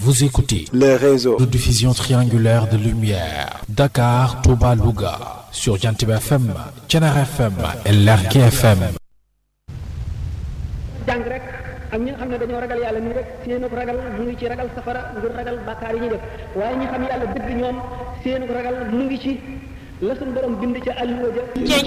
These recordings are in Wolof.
Vous écoutez le réseau de diffusion triangulaire de lumière Dakar, Touba, Louga sur Jantib FM, Thiénaba FM et Lergui FM. jàng rek ak ñi nga xam ne dañoo ragal yàlla nii rek seenu ragal mu ngi ci ragal safara ngir ragal bàkkaar yi ñuy def waaye ñi xam yàlla dëgg ñoom seenu ragal mu ngi ci la suñu borom bind ca àlluwa ja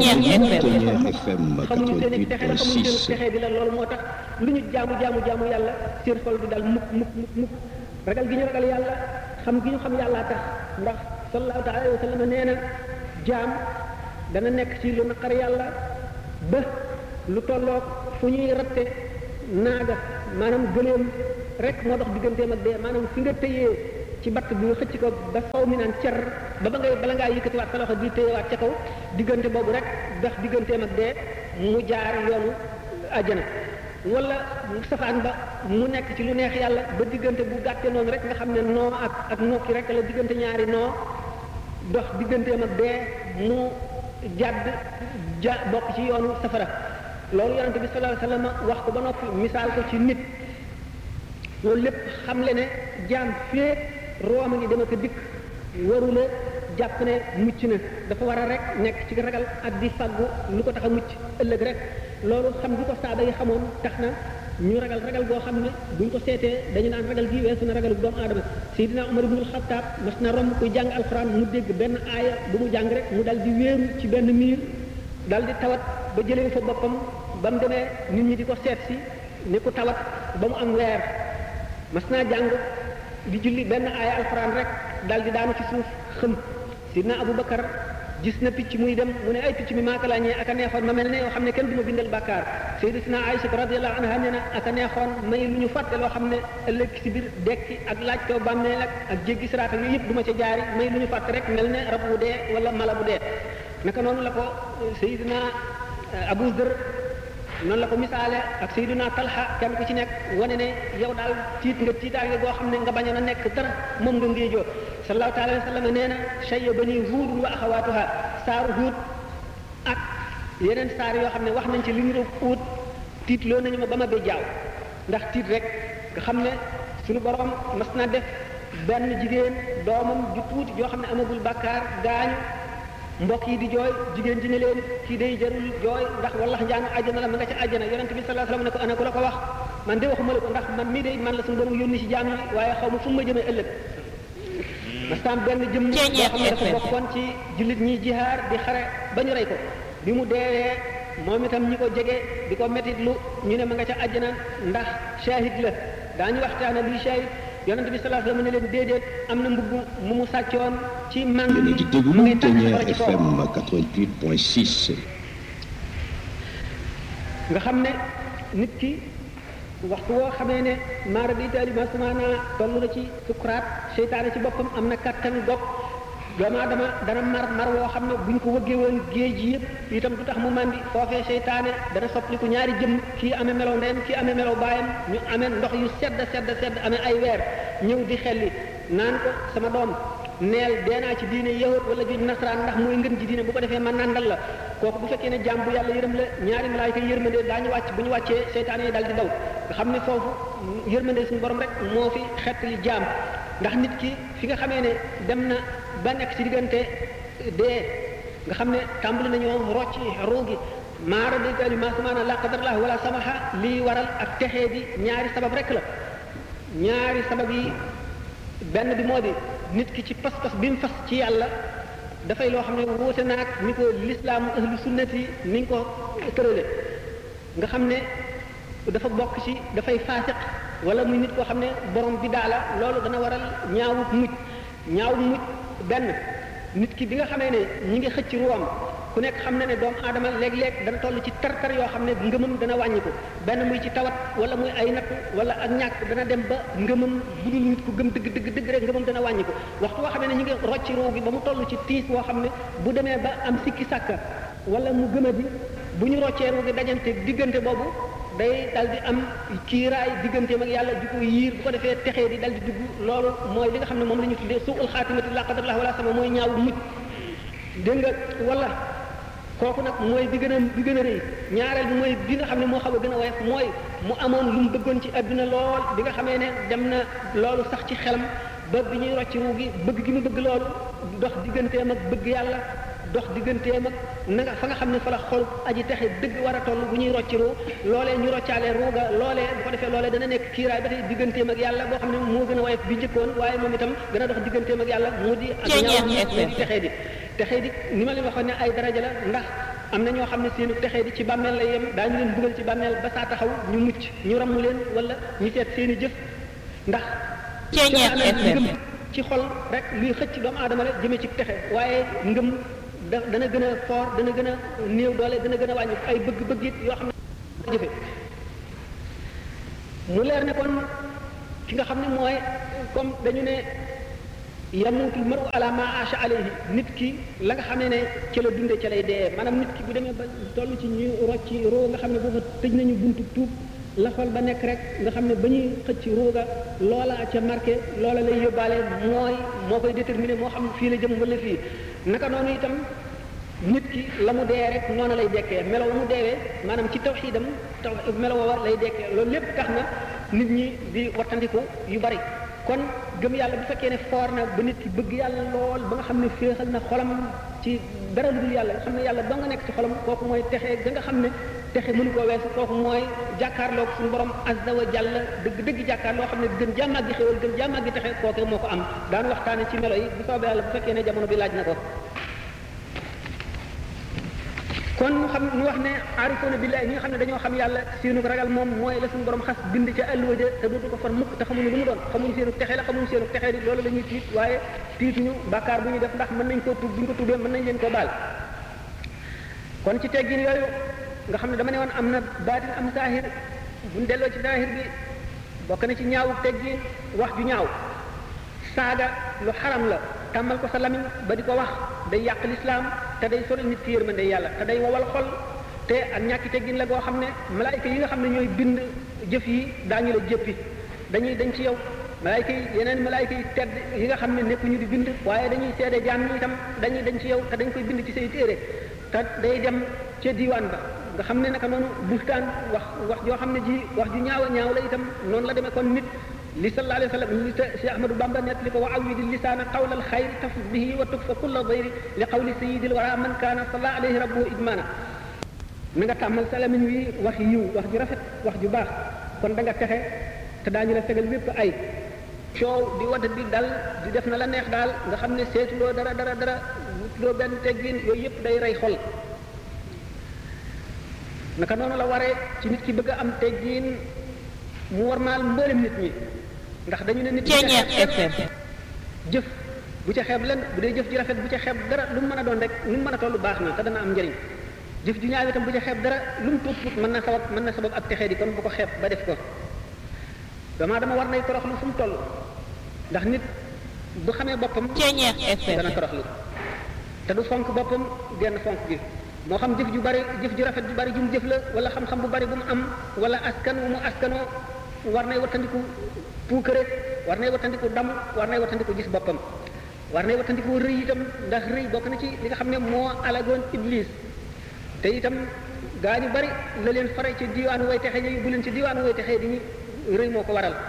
xamuñu seen i texe la xamuñu seen texe di la loolu moo tax lu ñu jaamu jaamu jaamu yàlla seen xol du dal mukk mukk mukk mukk ragal gi ñu ragal yàlla xam gi ñu xam yàllaa tax ndax sallallahu taala alayhi wa sallam nee na jaam dana nekk ci lu naqar yàlla ba lu tolloog fu ñuy ratte naaga maanaam gëléem rek moo dox digganteem ak dee maanaam fi nga tëyee ci batt bi nga xëcc ko ba faw mi naan cer ba ba ngay bala ngaa yëkkatiwaat sa loxo di téyewaat ca kaw diggante boobu rek dox digganteem ak dee mu jaar yoonu àjjana wala safaan ba mu nekk ci lu neex yàlla ba diggante bu gàtte noonu rek nga xam ne noo ak ak nokki rek la diggante ñaari noo dox digganteem ak dee mu jàdd ja bokk ci yoonu safara loolu yonente bi sallallahu alayhi wasallam wax ko ba noppi misaal ko ci nit loolu lépp xam le ne jaam fee rooma ngi dema ko dikk warula jàpp ne mucc na dafa war a rek nekk ci ragal ak di faggu lu ko tax a mucc ëllëg rek loolu xam gi ko saaba yi xamoon tax na ñu ragal ragal goo xam ne buñ ko seetee dañu naan ragal gi weesu na ragalu doomu aadama Seydina Umar ibnul Xattaab mas na romb kuy jàng alxuraan mu dégg benn aaya bu mu jàng rek mu dal di wéeru ci benn miir dal di tawat ba jëlee fa boppam ba mu demee nit ñi di ko seet si ni ku tawat ba mu am weer mas naa jàng di julli benn aaya alxuraan rek dal di daanu ci suuf xëm sidna Abu Bakar gis na picc muy dem mu ne ay picc mi maaka laa ñee ak a neexoon ma mel ne yoo xam ne kenn du ma bindal bàkkaar sayyidatuna Aïcha radiyallahu anha nee na ak a neexoon may lu ñu fàtte loo xam ne ëllëg si biir dekki ak laaj ko bàmmeel ak ak jéggi siraat ak yooyu yëpp du ma ca jaari may lu ñu fàtte rek mel ne rab bu dee wala mala bu dee naka noonu la ko sayyidina Abu Dër noonu la ko misaale ak Seydina Talha kenn ku ci nekk wane ne yow daal tiit nga tiitaange goo xam ne nga bañoon a nekk dara moom nga ngéejoo sallallahu taala wa sallam nee na shayya bani huudun wa axawaatuha saaru huud ak yeneen saar yoo xam ne wax nañ ci li ñu doon uut tiit loo nañu ma ba ma bee jaaw ndax tiit rek nga xam ne suñu borom mas na def benn jigéen doomam ju tuuti joo xam ne amagul bàkkaar gaañu mbokk yi di jooy jigéen ji ne leen kii day jarul jooy ndax wallax njaanu àjjana la ma nga ca àjjana yonent bi sallallahu alayhi wasallam ne ko ana ku la ko wax man de waxuma la ko ndax man mii de man la suñu borom yónni ci jaam yi waaye xaw ma fu ma jëmee ëllëg mastam benn jëm boo xam ne dafa bokkoon ci jullit ñi jihaar di xare ba ñu rey ko bi mu deewee moom itam ñi ko jege di ko métit lu ñu ne ma nga ca àjjana ndax shahid la daañu waxtaane luy shahid yonent bi sallallahu alayhi wasallam ne leen déedéet am na mbubb mu mu sàccoon ci mang Yéen a ngi déglu mu ngi tànn Ténière safara ci kaw. FM 88.6. nga xam ne nit ki waxtu woo xamee ne maara di taali ma sumaana toll na ci sukuraat seytaane ci boppam am na kattan dog doomu aadama dana mar mar woo xam ne buñ ko wëggee woon géej gi yëpp itam du tax mu mandi foofee seytaane dana soppaliku ñaari jëm kii amee melow ndeyam kii amee melow baayam ñu amee ndox yu sedd sedd sedd amee ay weer ñëw di xelli naan ko sama doom neel dee naa ci diine yahud wala juj nasaraan ndax mooy ngën ji diine bu ko defee man nandal la kooku bu fekkee ne jàmm bu yàlla yërëm la ñaari malaayika yërmande daañu wàcc bu ñu wàccee seytaane yi dal di daw nga xam ne foofu yërmande suñu borom rek moo fi xettali jaam ndax nit ki fi nga xamee ne dem na ba nekk ci diggante dee nga xam ne tàmbali nañoo rocc ruu gi maara déggali ma samaana la qadarallah wala samaha lii waral ak texee di ñaari sabab rek la ñaari sabab yi benn bi moo di nit ki ci pas-pas bi mu fas ci yàlla dafay loo xam ne wuute naag ni ko lislaamu ahlu sunnati ni ñu ko tërale nga xam ne dafa bokk ci dafay faasiq wala muy nit koo xam ne borom bi daala loolu dana waral ñaawut mujj ñaawut mujj benn nit ki bi nga xamee ne ñi ngi xëcc ruwam ku nekk xam na ne doomu aadama léeg-léeg dana toll ci tar-tar yoo xam ne ngëmam dana wàññiku benn muy ci tawat wala muy ay natt wala ak ñàkk dana dem ba ngëmam bu dul nit ku gëm dëgg dëgg dëgg rek ngëmam dana wàññiku waxtu woo xam ne ñu ngi rocc ruu gi ba mu toll ci tiis woo xam ne bu demee ba am sikki sàkka wala mu gëma bi bu ñu roccee ruu gi dajante diggante boobu day dal di am kiiraay digganteem ak yàlla di ko yiir bu ko defee texee di dal di dugg loolu mooy li nga xam ne moom la ñu tuddee suul xaatimati la qadarallah wala sama mooy ñaaw mujj dégg nga wala kooku nag mooy bi gën a bi gën a rëy ñaareel bi mooy bi nga xam ne moo xaw a gën a woyof mooy mu amoon lu mu bëggoon ci adduna lool bi nga xamee ne dem na loolu sax ci xelam ba bi ñuy rocc ruu gi bëgg gi mu bëgg loolu dox digganteem ak bëgg yàlla dox digganteem ak na nga fa nga xam ne fa la xol aji texe dëgg war a toll bu ñuy rocc ruu loolee ñu roccaale ruuga loolee bu ko defee loolee dana nekk kiiraay ba tey digganteem ak yàlla boo xam ne moo gën a woyof bi njëkkoon waaye moom itam gën a dox digganteem ak yàlla mu di ak ñaaw mu di texee di texee di ni ma leen waxoon ne ay daraja la ndax am na ñoo xam ne seenu texee di ci bàmmeel la yem daañu leen dugal ci bàmmeel ba saa taxaw ñu mucc ñu ramm leen wala ñu seet seeni jëf ndax ngëm ci xol rek luy xëcc doomu aadama la jëmee ci texe waaye ngëm da dana gën a fort dana gën a néew doole dana gën a wàññi ay bëgg-bëgg it yoo xam ne jëfe mu leer ne kon ki nga xam ne mooy comme dañu ne yamutul maru ala ma asha alayhi nit ki la nga xam ne ne ca la dunde ca lay dee maanaam nit ki bu demee ba toll ci ñu rocci roo nga xam ne booba tëj nañu buntu tuub la xol ba nekk rek nga xam ne ba ñuy xëcc ruuga loola ca marqué loola lay yóbbaale mooy moo koy déterminé moo xam fii la jëm wala fii naka noonu itam nit ki la mu dee rek noonu lay dekkee melo mu deewee maanaam ci tawxiidam taw melo wa lay dekkee loolu lépp tax na nit ñi di wattandiku yu bari kon gëm yàlla bu fekkee ne foor na ba nit ki bëgg yàlla lool ba nga xam ne féexal na xolam ci dara lu dul yàlla nga xam ne yàlla ba nga nekk ci xolam kooku mooy texe ga nga xam ne texe mënu koo weesu kooku mooy jàkkaarloog suñu borom azza wa jalla dëgg dëgg jàkkaar loo xam ne gën jàmmaag gi xéwal gën jàmmaag gi texe kooke moo ko am daan waxtaane ci melo yi bu soobee yàlla bu fekkee ne jamono bi laaj na ko kon ñu xam ñu wax ne aarifoona billahi ñi nga xam ne dañoo xam yàlla seenu ragal moom mooy la suñu borom xas bind ca àlluwa ja te dootu ko far mukk te xamuñu lu mu doon xamuñu seenu texe la xamuñu seenu texe di loolu la ñuy tiit waaye tiituñu bàkkaar bu ñuy def ndax mën nañ koo tuub bu ñu ko tuubee mën nañ leen koo baal kon ci teggin yooyu nga xam ne dama ne woon am na baatin am saahir buñ delloo ci saahir bi bokk na ci ñaawu teggin wax ju ñaaw saaga lu xaram la tàmmal ko sa lamiñ ba di ko wax day yàq lislaam te day sori nit ki yërmande yàlla te day wowal xol te ak ñàkki teggin la goo xam ne malaayka yi nga xam ne ñooy bind jëf yi daañu la jëppi dañuy dañ ci yow malaayka yi yeneen malaayka yi tedd yi nga xam ne nekkuñu di bind waaye dañuy seede jaam ñi itam dañuy dañ ci yow te dañ koy bind ci say téere te day dem ca diiwaan ba nga xam ne naka noonu bustaan wax wax joo xam ne ji wax ju ñaaw a ñaaw la itam noonu la demee kon nit li sallallahu alayhi wa sallam li Cheikh Ahmadou Bamba net li ko wa awidi lisaana qawla alxayri tafus bihi wa tukfa kulla dayri li qawli sayidil wara man kaana salla alayhi rabbuhu idmana na nga tàmmal sa lamiñ wi wax yiw wax ju rafet wax ju baax kon da nga texe te daañu la fegal lépp ay coow di wadd di dal di def na la neex daal nga xam ne seetuloo dara dara dara wutuloo benn teggin yooyu yëpp day rey xol naka noonu la waree ci nit ki bëgg a am teggin mu war maal mboolem nit ñi ndax dañu ne nit ñi jëf bu ca xeeb len bu dee jëf ji rafet bu ca xeeb dara lu mu mën a doon rek lu mu mën a toll baax na te dana am njëriñ jëf ju ñaaw itam bu ca xeeb dara lu mu tuut tuut mën na sabab mën na sabab ak texee di kon bu ko xeeb ba def ko dama dama war nay toroxlu fu mu toll ndax nit bu xamee boppam dana toroxlu te du fonk boppam genn fonk gi moo xam jëf ju bari jëf ju rafet ju bari ju mu jëf la wala xam-xam bu bari bu mu am wala askan wu mu askanoo war nay wattandiku puukare war nay wattandiku dam war nay wattandiku gis boppam war nay wattandiku rëy itam ndax rëy bokk na ci li nga xam ne moo alagoon iblis te itam gaa ñu bari la leen fare ci diwaanu way texe ñu bu leen ci diwaanu way texe di ñu rëy moo ko waral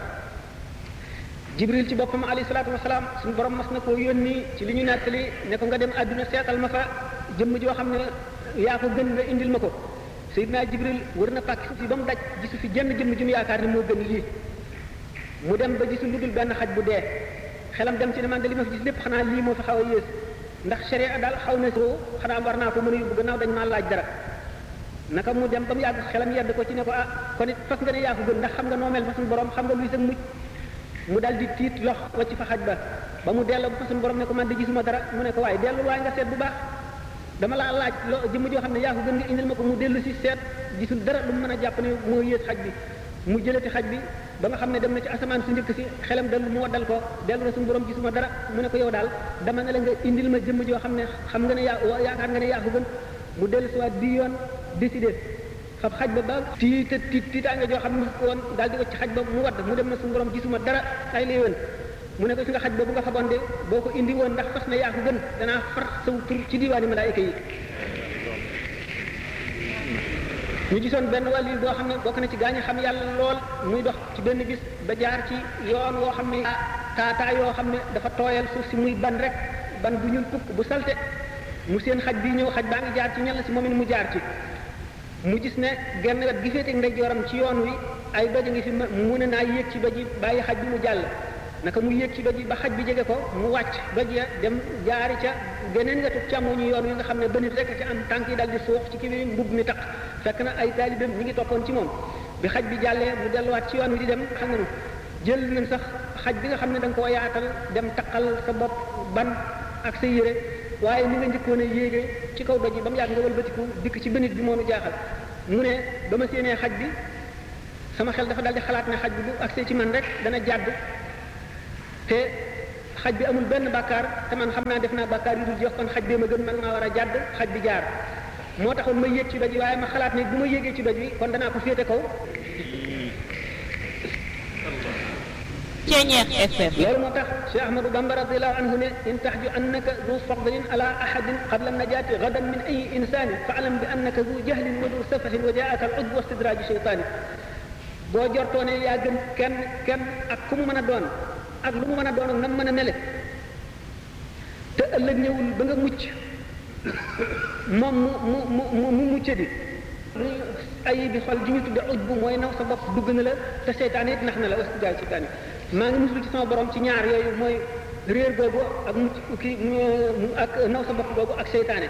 jibril ci boppam alayhi salaatu wasalaam suñu borom mas na koo yónni ci li ñu nettali ne ko nga dem àdduna seetal ma fa jëmm joo xam ne yaa ko gën nga indil ma ko Seydina Jibril wër na pàkk suuf si ba mu daj gisu fi jenn jëmm ju mu yaakaar ne moo gën lii mu dem ba gisul lu dul benn xaj bu dee xelam dem ci ne man de li ma fi gis lépp xanaa lii moo fi xaw a yées ndax sharia daal xaw na soo xanaa war naa ko mën a yóbbu gannaaw dañ maa laaj dara naka mu dem ba mu yàgg xelam yedd ko ci ne ko ah kon it fas nga ne yaa ko gën ndax xam nga noo mel fa suñu borom xam nga luy sa mucc mu dal di tiit lox wacc fa xaj ba ba mu delloo ba fa suñu borom ne ko man de gisuma dara mu ne ko waaye dellu waaye nga seet bu baax dama laa laaj loo jëmm joo xam ne yaa ko gën nga indil ma ko mu dellu si seet gisul dara lu mu mën a jàpp ne moo yées xaj bi mu jëlati xaj bi ba nga xam ne dem na ci asamaan su njëkk si xelam dellu mu waddal ko dellu na suñu borom gisuma dara mu ne ko yow daal dama ne la nga indil ma jëmm joo xam ne xam nga ne yaa yaakaar nga ne yaa ko gën mu dellu si waat bii yoon décidé fab xaj ba ba tiit tiit tiitaange joo xam ne ko woon daal di wacc xaj ba mu wadd mu dem na suñu borom gisuma dara ay lay woon mu ne ko ci nga xaj ba bu nga faboon de boo ko indi woon ndax fas na yaa ko gën danaa far saw tur ci diwaani malaayika yi ñu gisoon benn wàll yi boo xam ne bokk na ci gaañu xam yàlla lool muy dox ci benn bis ba jaar ci yoon woo xam ne taataa yoo xam ne dafa tooyal suuf si muy ban rek ban bu ñuul kukk bu salte mu seen xaj bi ñëw xaj baa ngi jaar ci ñal si moom it mu jaar ci mu gis ne genn wet gi féete ndeyjooram ci yoon wi ay doj ngi fi mu ne naa yéeg ci doj yi bàyyi xaj bi mu jàll naka mu yéeg ci doj yi ba xaj bi jege ko mu wàcc doj ya dem jaari ca geneen wetu càmmoñu yoon wi nga xam ne ba nit rek ci am tànk yi dal di suux ci kii bi mbub mi tax fekk na ay taalibeem ñi ngi toppoon ci moom bi xaj bi jàllee mu delluwaat ci yoon wi di dem xam nga jël nañ sax xaj bi nga xam ne da nga koo yaatal dem taqal sa bopp ban ak sa yére waaye ni nga njëkkoon a yéege ci kaw doj yi ba mu yàgg nga wëlbatiku dikk ci bënit bi moo nu jaaxal mu ne ba ma séenee xaj bi sama xel dafa daldi xalaat ne xaj bi bu agsee ci man rek dana jàdd te xaj bi amul benn bàkkaar te man xam naa def naa bàkkaar yu dul jeex kon xaj bee ma gën man maa war a jàdd xaj bi jaar moo taxoon ma yéeg ci doj yi waaye ma xalaat ne bu ma yéegee ci doj wi kon danaa ko féete kaw Ceeñeex FM loolu moo tax Cheikh Ahmadou Bamba radiallahu anhu ne in taxju annaka du fadlin ala ahadin qabla najaati gadan min ayi insani fa alam bi annaka du jahlin wa du safahin wa jaaka al ujb wa stidraji cheytaani boo jortoo ne yaa gën kenn kenn ak ku mu mën a doon ak lu mu mën a doon ak nam mën a mele te ëllëg ñëwul ba nga mucc moom mu mu mu mu mucce di lu ay bi xol ji ñu tudde ujb mooy naw sa bopp dugg na la te seytaane it nax na la wastidraji cheytaani maa ngi musul ci sama borom ci ñaar yooyu mooy réer googu ak mucc kii ak naw sa bopp googu ak seytaane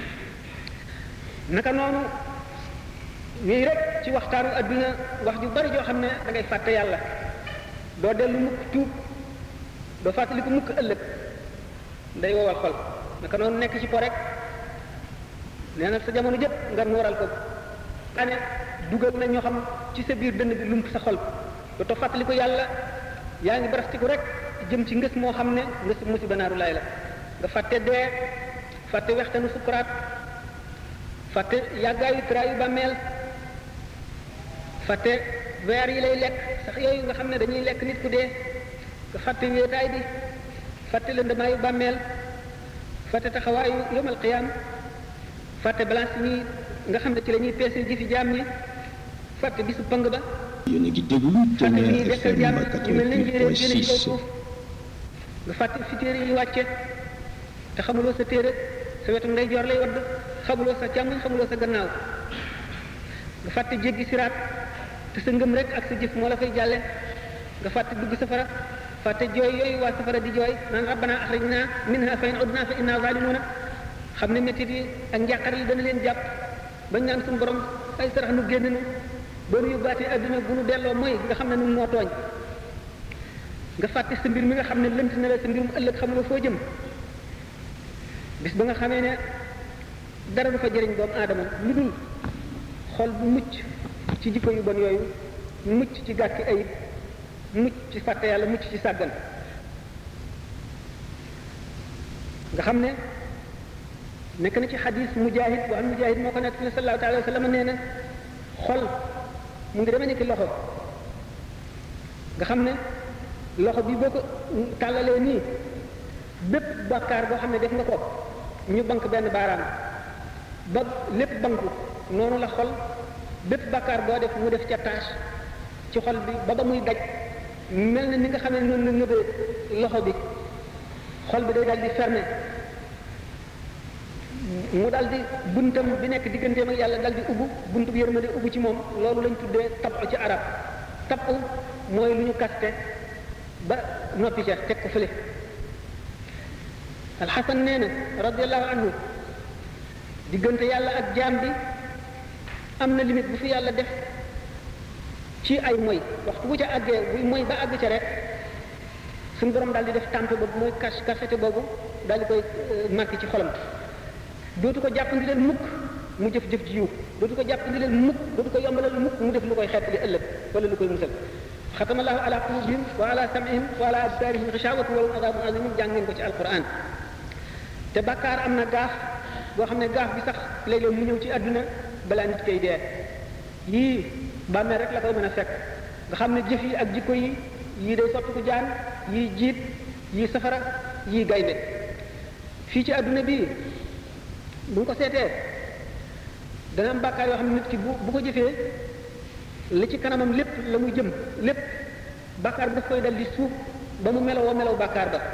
naka noonu wii rek ci waxtaanu adduna wax ju bari joo xam ne da ngay fàtte yàlla doo dellu mukk tuub doo fàttali ko mukk ëllëg day wowal xol naka noonu nekk ci po rek nee na sa jamono jëpp nga nooral ko ane dugal na ñoo xam ci sa biir dënn bi lump sa xol dootoo fàttali ko yàlla yaa ngi barastiku rek jëm ci ngës moo xam ne ngës musiba naaru laay la nga fàtte dee fàtte wextanu sukuraat fàtte yàggaayu traayu bàmmeel fàtte weer yi lay lekk sax yooyu nga xam ne dañuy lekk nit ku dee nga fàtte wéetaay bi fàtte lëndamaayu bàmmeel fàtte taxawaayu yomal qiyaam fàtte balance yi ñuy nga xam ne ci la ñuy peese jëfi jaam ñi fàtte bisu pang ba yéen a ngi déglu fàtte ñuy Ténère dekkal FM jaam ñu mel ne njéeréer génne ci kaw 88.6 suuf nga fàtte fi téere yi wàcce te xamuloo sa téere sa wetu ndeyjoor lay wadd xamuloo sa càmmoñ xamuloo sa gannaaw nga fàtte jéggi siraat te sa ngëm rek ak sa jëf moo la fay jàlle nga fàtte dugg safara fàtte jooy yooyu waa safara di jooy naan rabbana axrijna minha fa in udna fa inna zalimuuna xam ne métit yi ak njàqar yi dana leen jàpp bañ naan suñu borom ay sarax nu génn nu ba nu yóbbaatee adduna bu nu delloo mooy nga xam ne nun moo tooñ nga fàtte sa mbir mi nga xam ne lënt na la sa mbirum ëllëg xamuloo foo jëm bis ba nga xamee ne dara du fa jëriñ doomu aadama lu dul xol bu mucc ci jikko yu bon yooyu mucc ci gàkki ayib mucc ci fàtte yàlla mucc ci sàggan nga xam ne nekk na ci xadis mujahid boo xam mujahid moo ko nekk ne sallallahu alayhi wa sallam nee na xol mu ngi demee ni ki loxo nga xam ne loxo bi boo ko tàllalee nii bépp bàkkaar boo xam ne def nga ko ñu bank benn baaraam ba lépp banku noonu la xol bépp bàkkaar boo def mu def ca tâche ci xol bi ba ba muy daj mel na ni nga xam ne noonu la nëbee loxo bi xol bi day dal di fermé mu dal di buntam bi nekk digganteem ak yàlla dal di ubbu buntu bi yërmande ubbu ci moom loolu lañ tuddee tabu ci arab tabu mooy lu ñu kaste ba noppi ca teg ko fële alxasan nee na radiallahu anhu diggante yàlla ak jaam bi am na limite bu fi yàlla def ci ay moy waxtu bu ca àggee buy moy ba àgg ca rek suñu borom daal di def tàmpe boobu mooy kas kasete boobu daal di koy marqué ci xolam dootu ko jàppandi leen mukk mu jëf jëf ji yiw dootu ko jàppandi leen mukk dootu ko yombalal mukk mu def lu koy xeet li ëllëg wala lu koy musal xatama allahu ala qulubihim wa ala samihim wa ala absarihim xishawatu wa lahum adabun azimun jàng ngeen ko ci alquran te bàkkaar am na gaaf boo xam ne gaaf bi sax léeg-léeg mu ñëw ci àdduna balaa nit koy dee yii bàmmeel rek la koy mën a fekk nga xam ne jëf yi ak jikko yi yii day sottiku jaan yii jiit yii safara yii gaynde fii ci àdduna bii bu ñu ko seetee dana am bàkkaar yoo xam ne nit ki bu bu ko jëfee li ci kanamam lépp la muy jëm lépp bàkkaar bi daf koy dal di suuf ba mu melowoo melow bàkkaar ba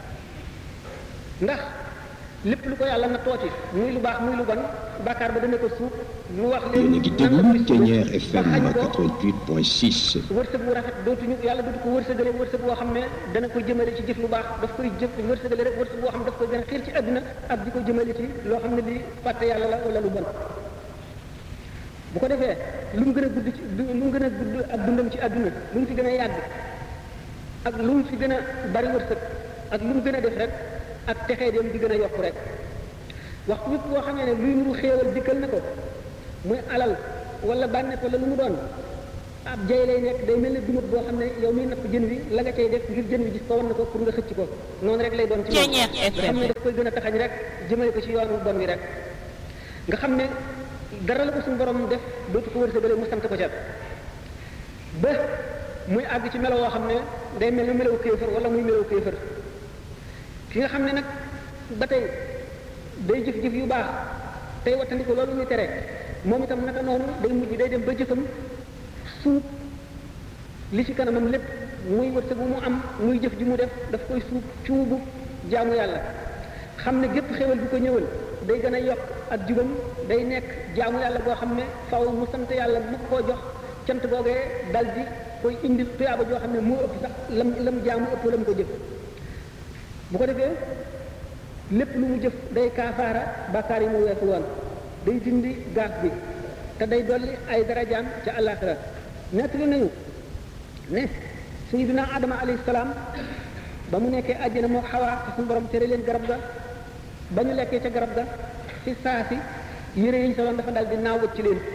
ndax lépp lu ko yàlla na tooti muy lu baax muy lu bon bàkkaar ba dana ko suuf mu wax yéen a ngi leen nan la koy déglu Ténière suufee FM ba xañ ko 88.6 wërsëg bu rafet dootuñu yàlla dootu ko wërsëgale wërsëg boo xam ne dana ko jëmale ci jëf lu baax daf koy jëf wërsëgale rek wërsëg boo xam ne daf koy gën a xiir ci àdduna ak di ko jëmale ci loo xam ne li fàtte yàlla la wala lu bon bu ko defee lu mu gën a gudd ci lu mu gën a gudd ak dundam ci àdduna lu mu fi gën a yàgg ak lu mu fi gën a bari wërsëg ak lu mu gën a def rek ak texee dem di gën a yokk rek waxtu yëpp boo xamee ne luy nuru xéewal dikkal na ko muy alal wala bànneex wala lu mu doon ab jay lay nekk day mel ne dumut boo xam ne yow miy napp jën wi la nga cay def ngir jën wi gis ko wan na ko pour nga xëcc ko noonu rek lay doon ci moom Ceeñeer nga xam ne daf koy gën a taxañ rek jëmale ko ci yoonu bon wi rek nga xam ne dara la ko suñu borom def dootu ko wërsëgale mu sant ko ca ba muy àgg ci melo woo xam ne day mel ne melawu kéefër wala muy melawu kéefër ki nga xam ne nag ba tey day jëf-jëf yu baax tey wattandi ko loolu muy tere moom itam naka noonu day mujj day dem ba jëfam suub li ci kanamam lépp muy wërsëg bu mu am muy jëf ji mu def daf koy suub cuubu jaamu yàlla xam ne gépp xéwal bu ko ñëwal day gën a yokk ak jubam day nekk jaamu yàlla boo xam ne faw mu sant yàlla mu koo jox cant googee dal di koy indi tuyaaba joo xam ne moo ëpp sax lam lam jaamu ëpp lam ko jëf bu ko defee lépp lu mu jëf day kaafaara bàkkaar yi mu weesu woon day dindi gaaf bi te day dolli ay darajaam ca àllaaxira nettali nañu ne sayyidina adama alayhi salaam ba mu nekkee àjjana moo xawaa te suñu borom tere leen garab ga ba ñu lekkee ca garab ga ci saa si yére yi ñu soloon dafa dal di naawut ci leen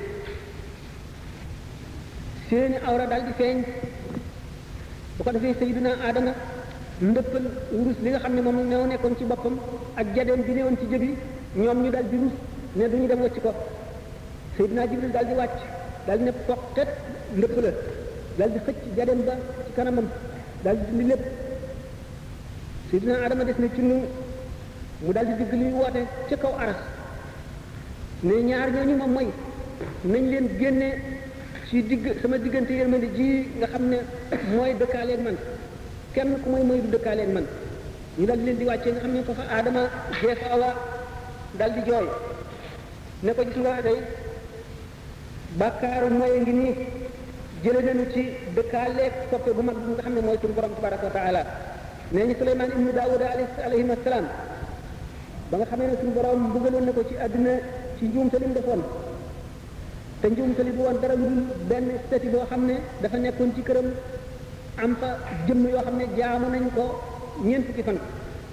seeni awra dal di feeñ bu ko defee sayyidina adama ndëppal wurus li nga xam ne moom ñoo nekkoon ci boppam ak jadeem bi newoon ci jëbi ñoom ñu dal di rus ne duñu dem wacc ko Seydina Jibril dal di wàcc dal di ne poqet ndëpp la dal di xëcc jadeem ba ci kanamam dal di dindi lépp Seydina Adama des na ci nu mu dal di digg luy woote ca kaw aras ne ñaar ñooñu ma moy nañ leen génne ci digg sama diggante yërmande ji nga xam ne mooy dëkkaaleeg man kenn ku mooy mooy du dëkkaaleeg man ñu dal di leen di wàccee nga xam ne ko fa aadama jeefa awa dal di jooy ne ko gis nga day bàkkaaru mooy ngi nii jële nañu ci dëkkaaleeg soppe bu mag bi nga xam ne mooy suñu borom tabaraka wa taala nee ñu Suleymaan ibnu Daawuda alayhi salaam ba nga xamee ne suñu borom mbugaloon na ko ci àdduna ci njuumte li mu defoon te njuumte li du woon dara lu dul benn stati boo xam ne dafa nekkoon ci këram am fa jëmm yoo xam ne jaamu nañ ko ñeent fukki fan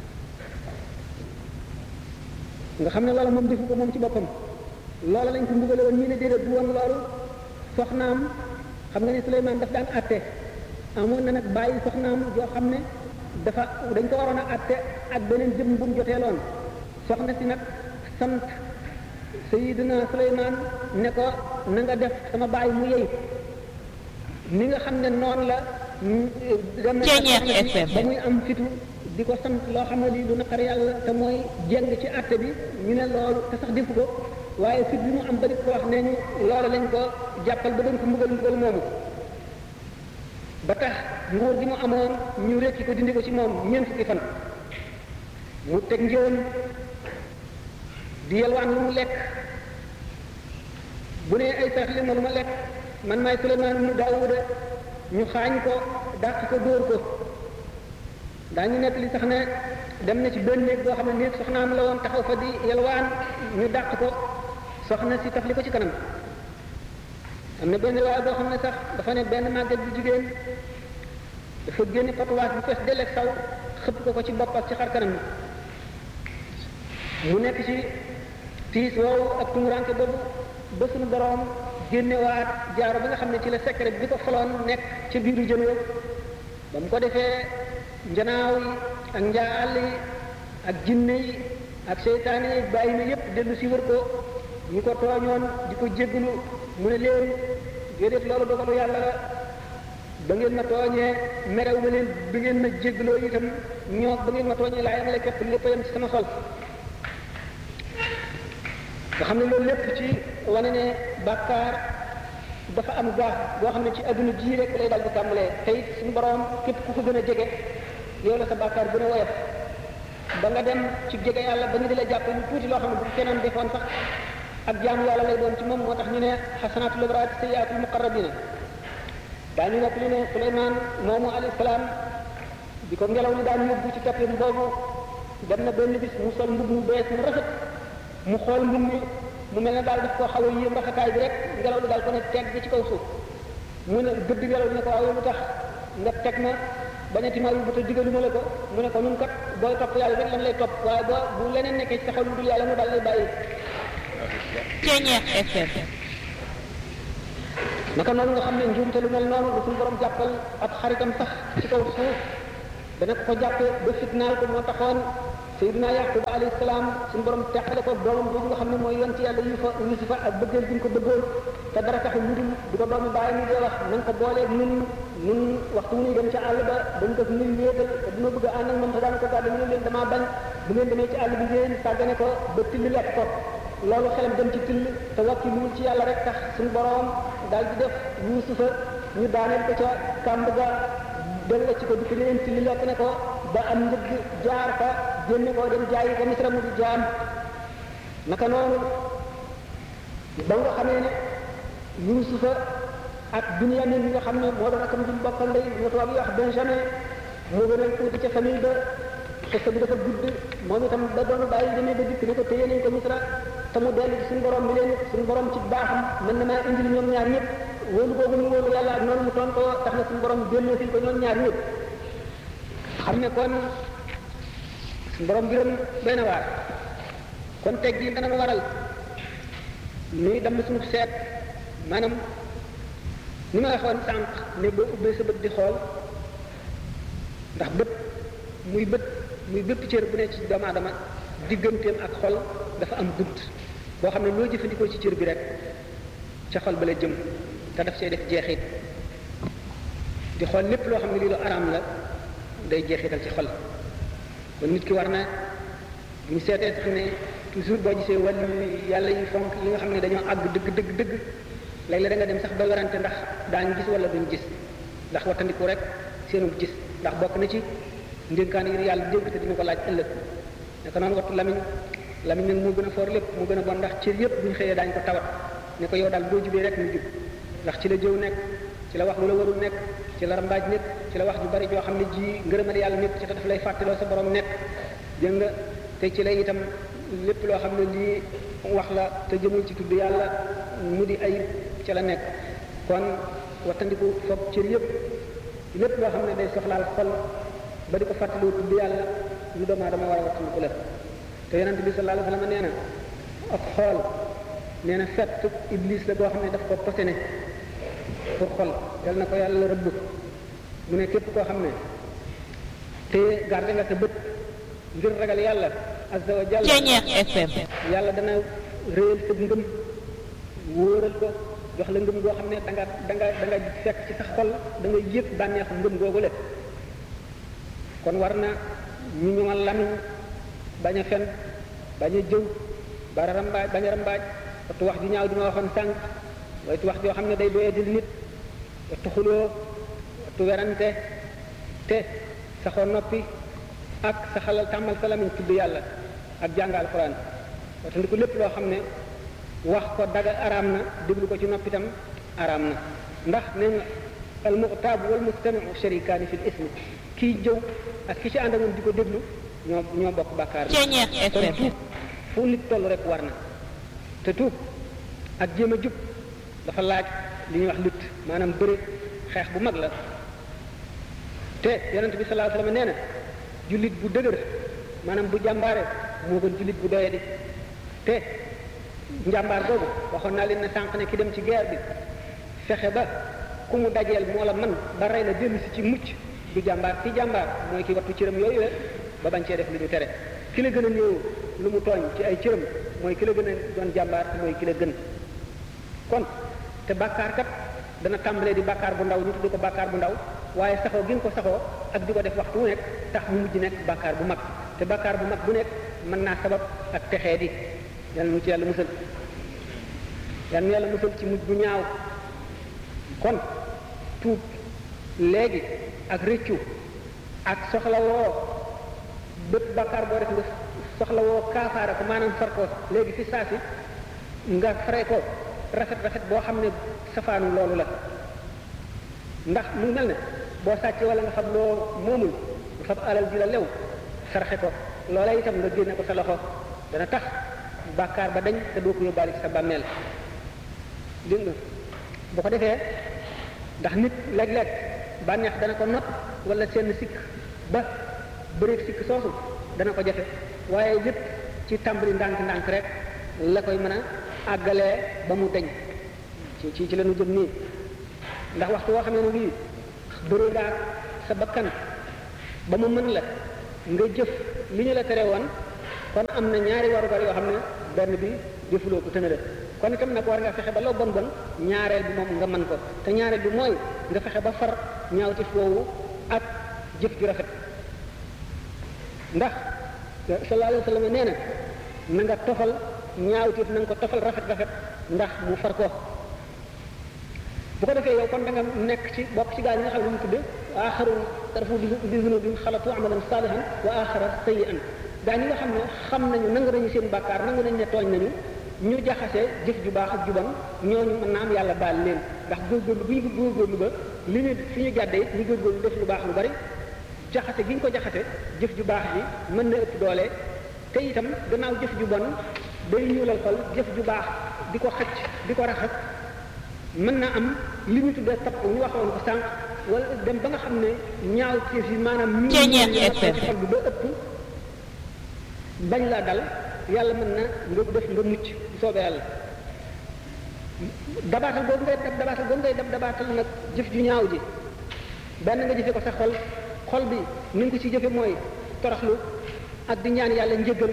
nga xam ne loola moom defu ko moom ci boppam loola lañ ko mbugale woon ñii ne déedéet du woon loolu soxnaam xam nga ne Suleymaan daf daan atte amoon na nag bàyyi soxnaam yoo xam ne dafa dañ ko waroon a atte ak beneen jëmm bu mu joteeloon soxna si nag sant Sayyidina Suleymaan ne ko na nga def sama bàyyi mu yey ni nga xam ne noonu la dem ba muy am fitu di ko sant loo xam ne di du naqar yàlla te mooy jeng ci àtte bi ñu ne loolu te sax defu ko waaye fit bi mu am ba di ko wax ne ñu loolu lañ ko jàppal ba doon ko mbugal mbugal moomu ba tax nguur gi mu amoon ñu rekki ko dindi ko ci moom ñeent fukki fan mu teg njëwam di yelwaan lu mu lekk bu ne ay sarax li ma lu ma lekk man maay Suleymaan mu Daawuda ñu xaañ ko dàq ko dóor ko daañu nekk li sax ne dem na ci benn néeg boo xam ne néeg soxnaam la woon taxaw fa di yelwaan ñu dàq ko soxna si taf li ko ci kanam am na benn waaye boo xam ne sax dafa ne benn màgget bu jigéen dafa génne patuwaas bu fees delleeg saw xëpp ko ko ci bopp ak ci xar kanam mu nekk ci tiis woowu ak tumuranke boobu ba suñu borom génnewaat jaaro ba nga xam ne ci la secret bi ko faloon nekk ca biiru jën wa ba mu ko defee njanaaw yi ak njaal yi ak jinne yi ak seytaane yi bàyyi na yépp dellu si wër ko ñu ko tooñoon di ko jéggalu mu ne leen déedéet loolu dogalu yàlla la ba ngeen ma tooñee merew ma leen bi ngeen ma jéggaloo itam ñoo ba ngeen ma tooñee laa yamale képp lépp yam ci sama xol nga xam ne loolu lépp ci wane ne bàkkaar dafa am gaaf boo xam ne ci adduna ji rek lay dal di tàmbalee te it suñu borom képp ku ko gën a jege yow la sa bàkkaar gën a woyof ba nga dem ci jege yàlla ba ñu di la jàppe lu tuuti loo xam ne bu keneen defoon sax ak jaamu yàlla lay doon ci moom moo tax ñu ne xasanaatul abraar sayyiaatul muqarrabina daañu nekk li ne Suleymaan moomu alayhi salaam bi ko ngelaw li daan yóbbu ci toppim boobu dem na benn bis mu sol mbub mu bees mu rafet mu xool mbub mi mu mel ne daal daf koo xaw a yéem rafetaay bi rek ngelaw li daal ko ne teg bi ci kaw suuf mu ne gëdd ngelaw li ne ko waaw lu tax nga teg ma bañati ma yóbbu te digaluma la ko mu ne ko nun kat booy topp yàlla rek lan lay topp waaye boo bu leneen nekkee ci sa xol lu dul yàlla mu daal lay bàyyi Ceeñeex FM naka noonu nga xam ne njuumte lu mel noonu lu suñu borom jàppal ak xaritam sax ci kaw suuf dana ko jàppe ba fitnaal ko moo taxoon Seydina Yaquba alayhi salaam suñu borom teqale ko doomam boobu nga xam ne mooy yonti yàlla yufa yusufa ak bëggeel bi ñu ko bëggoon te dara taxul lu dul di ko doomi bàyyi ñu dee wax nañ ko booleeg nun nun waxtu wu ñuy dem ci àll ba dañ ko nuy wéetal te dina bëgg a ànd ak moom te daana ko gàddu mu ne leen damaa bañ bu ngeen demee ci àll bi ngeen sàggane ko ba tilli lekk ko loolu xelam dem ci till te wakki luul ci yàlla rek tax suñu borom daal di def yuusufa ñu daaneel ko ca kàmb ga della ci ko di ko leen till lekk ne ko ba am njëgg jaar fa génne ko dem jaayi ko misra mu di jaam naka noonu ba nga xamee ne yuusufa ak Binyamin bi nga xam ne moo doon akam duñ bokkal ndey ñu tubaab yi wax Benjamin moo gën a tuuti ca famille ba xista bi dafa gudd moom itam ba doon bàyyi demee ba dikk ne ko téye nañ ko misra te mu dellu ci suñu borom mi leen suñu borom ci baaxam mën na maa indil ñoom ñaar ñëpp wóolu boobu mu wóolu yàlla ak noonu mu toon ko tax na suñu borom génnee fil ko ñoom ñaar ñëpp xam ne kon suñu borom gërëm doy na waar kon teg gi dana ma waral nuy dem suñu seet maanaam ni ma waxoon sànq ne boo ubbee sa bët di xool ndax bët muy bët muy bépp cër bu ne ci doomu aadama digganteem ak xol dafa am bunt boo xam ne loo jëfandikoo ci cër bi rek ca xol ba la jëm te daf see def jeexit di xool lépp loo xam ne lii lu araam la day jeexital ci xol kon nit ki war na bu ñu seetee tax ne toujours boo gisee wàllu yàlla yi fonk yi nga xam ne dañoo àgg dëgg dëgg dëgg léeg-léeg da nga dem sax ba werante ndax daañu gis wala duñ gis ndax wattandiku rek seenu gis ndax bokk na ci ndénkaan yi yàlla dénk te dina ko laaj ëllëg naka noonu wattu lamiñ lamiñ nag moo gën a foor lépp moo gën a bon ndax cër yëpp bu ñu xëyee daañu ko tawat ne ko yow daal boo jubee rek mu jub ndax ci la jëw nekk ci la wax lu la warul nekk ci la rambaaj nekk ci la wax ju bari joo xam ne ji ngërëmal yàlla nekk ci te daf lay fàttaloo sa borom nekk dégg nga te ci lay itam lépp loo xam ne lii wax la te jëmul ci tudd yàlla mu di ayib ci la nekk kon wattandiku foog cër yëpp lépp loo xam ne day soxlaal xol ba di ko fàttaloo tudd yàlla lu doomu aadama war a wattandiku la te yonente bi sallallahu alayhi wa sallam nee na ak xool nee na fett iblis la boo xam ne daf ko posene pour xol yal na ko yàlla rëbb mu ne képp koo xam ne te garde nga sa bët ngir ragal yàlla azza wa jalla Ceeñeex FM yàlla dana réyal sa ngëm wóoral ko jox la ngëm goo xam ne da nga da nga da nga fekk ci sa xol da nga yëg bànneexu ngëm googu lépp kon war na ñu ñëwal lamiñ bañ a fen bañ a jëw bara rambaaj bañ a rambaaj wattu wax ju ñaaw di ma waxoon sànq waytu wax joo xam ne day doyadil nit wattu xuloo wattu werante te saxoo noppi ak sa xalal tàmmal sa lamiñ tudd yàlla ak jàng alquran wattandiku lépp loo xam ne wax ko daga araam na déglu ko ci noppi itam araam na ndax nee nga al muxtaab wal mustamiu sharikaani fi l ismi kii jëw ak ki ci ànd ak moom di ko déglu ñoo ñoo bokk bàkkaar Ceeñeex kon FM tuub fu nit toll rek war na te tuub ak jéem a jub dafa laaj li ñuy wax lutte maanaam bëre xeex bu mag la te yonent bi sallallahu alayhi wasallam nee na jullit bu dëgër maanaam bu jàmbaare moo gën jullit bu doyadi te njàmbaar googu waxoon naa leen ne sànq ne ki dem ci guerre bi fexe ba ku mu dajeel moo la man ba rey la dellu si ci mucc du jàmbaar ci jàmbaar mooy ki wattu cëram yooyu la ba bañ cee def li ñu tere ki la gën a néew lu mu tooñ ci ay cëram mooy ki la gën a doon jàmbaar te mooy ki la gën kon te bàkkaar kat dana tàmbalee di bàkkaar bu ndaw ñu tudd ko bàkkaar bu ndaw waaye saxoo gi nga ko saxoo ak di ko def waxtu wu nekk tax mu mujj nekk bàkkaar bu mag te bàkkaar bu mag bu nekk mën naa sabab ak texee di yàlla nu ci yàlla musal yàlla nu yàlla musal ci mujj bu ñaaw kon tuub léegi ak rëccu ak soxla woo bépp bàkkaar boo def nga soxla woo kaafaara ko maanaam far ko léegi fi saa si nga fare ko rafet rafet boo xam ne safaanu loolu la ndax mu mel ne boo sàccee wala nga xam loo moomul nga fab alal ji la lew sarxe ko loola itam nga génne ko sa loxo dana tax bàkkaar ba dañ te doo ko yóbbaale ci sa bàmmeel dégg nga bu ko defee ndax nit léeg-léeg bànneex dana ko not wala seen sikk ba bëreeg sikk soosu dana ko jafe waaye lépp ci tàmbali ndànk-ndànk rek la koy mën a àggalee ba mu deñ ci ci ci la ñu jëm nii ndax waxtu woo xamee ne bii bëri ngaa sa bakkan ba mu mën la nga jëf li ñu la tere woon kon am na ñaari warugar yoo xam ne benn bi defuloo ko tëna la kon itam nag war nga fexe ba loo bon bon ñaareel bi moom nga mën ko te ñaareel bi mooy nga fexe ba far ñaawti foowu ak jëf ju rafet ndax sallallahu alayhi wa sallam nee na na nga tofal ñaawteef na nga ko tofal rafet rafet ndax mu far ko bu ko defee yow kon da nga nekk ci bokk ci gaa yi nga xam ne mu tudde wa axarun tarafu bi zunubin xalatu amalan salihan wa axara sayian gaa ñi nga xam ne xam nañu nangu nañu seen bàkkaar nangu nañu ne tooñ nañu ñu jaxase jëf ju baax ak ju bon ñooñu mën naa am yàlla baal leen ndax góorgóorlu bu ñu ko góorgóorlu ba li ñu fi ñu jàddee it ñu góorgóorlu def lu baax lu bari jaxase gi ñu ko jaxase jëf ju baax ji mën na ëpp doole te itam gannaaw jëf ju bon day ñuulal xol jëf ju baax di ko xëcc di ko raxas mën na am li ñu tuddee tapp ñu waxoon ko sànq wala dem ba nga xam ne ñaaw ci fi maanaam ñu xol bi ba ëpp bañ la dal yàlla mën na nga def nga mucc bu soobee yàlla dabaatal boobu ngay dab dabaatal boobu ngay dab dabaatal nag jëf ju ñaaw ji benn nga jëfe ko sa xol xol bi ni nga ko ci jëfe mooy toroxlu ak di ñaan yàlla njëggal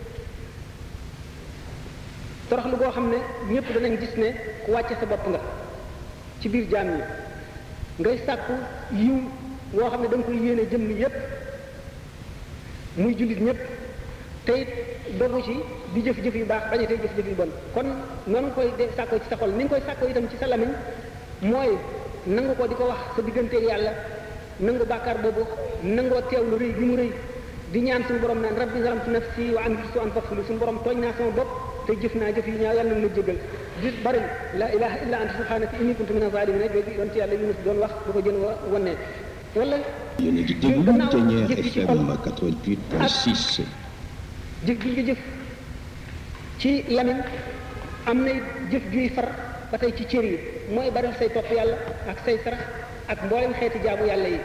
toroxlu goo xam ne ñëpp danañ gis ne ku wàcce sa bopp nga ci biir jaam ñi ngay sàkku yiw woo xam ne da nga koy yéene jëmm yépp muy jullit ñëpp te it dogu ci di jëf-jëf yu baax bañ a tey jëf-jëf yu bon kon noonu nga koy de sàkkoo ci sa xol ni nga koy sàkkoo itam ci sa lamiñ mooy nangu ko di ko wax sa digganteeg yàlla nangu bàkkaar boobu nangoo teewlu rëy gi mu rëy di ñaan suñu borom naan rabbi zalamtu nafsi wa amiltu an faghfir suñu borom tooñ naa sama bopp te jëf naa jëf yi ñaaw yàlla na ma jégal di bari la ilaha illa anta subhanaka inni kuntu min az-zalimin jooju doon ci yàlla Yunus doon wax bu ko jën wa wannee wala yéen a ngi déglu Ténière FM 88.6 jëf gi nga jëf ci lamiñ am na jëf juy far ba tey ci cër yi mooy bari say topp yàlla ak say sarax ak mboolem xeeti jaamu yàlla yi